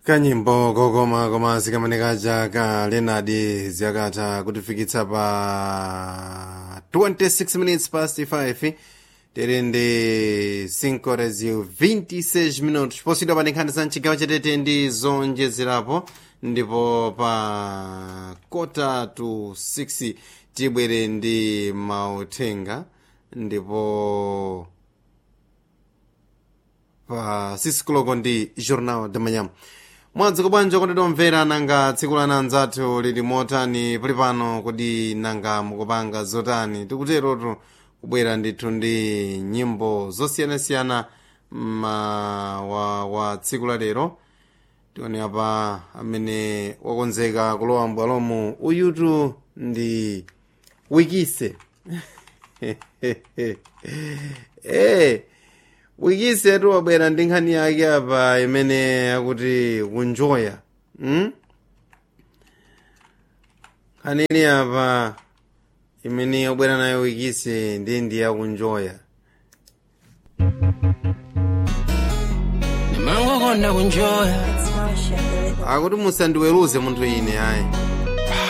kanyimbo kokoma koma zikameneka ka leonard ziyakatha kutifikitsa pa 26 minutes past 5 tere ndi 5 horas e 26 minutos posidwa pa nkhani za mchigawo chatete ndi zonjezerapo ndipo pa kota to 6 tibwere ndi mauthenga ndipo pa 6 koloko ndi jornal de manhã mwadzuka bwanji kondedwa omvera nanga tsiku lana anzathu lili motani pali pano kodi nanga mukupanga zotani tikuterotu kubwera ndithu ndi nyimbo zosiyanasiyana wa, wa tsiku la lero tione apa amene wakonzeka kulowa mbwalomu uyutu ndi wikise eh wikise tu wabwera ndi nkhani yake apa imene akuti kunjoya hmm? nkhani ili apa imene wabwera nayo wikise ndi ndi yakunjoya mangokonda kunjoya akuti musandiweruze munthu ine ayi